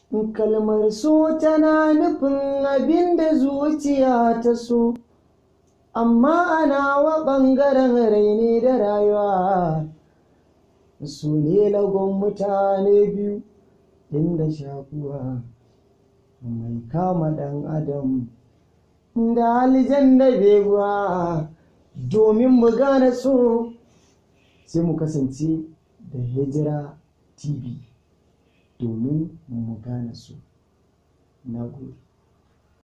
kalmar so tana nufin abin da zuciya ta so amma ana wa ɓangaren raini da rayuwa su ne lagon mutane biyu inda shakuwa mai kama ɗan adam da aljan da beguwa domin mu gane so sai mu kasance da hijira tv domin mu gane so na gode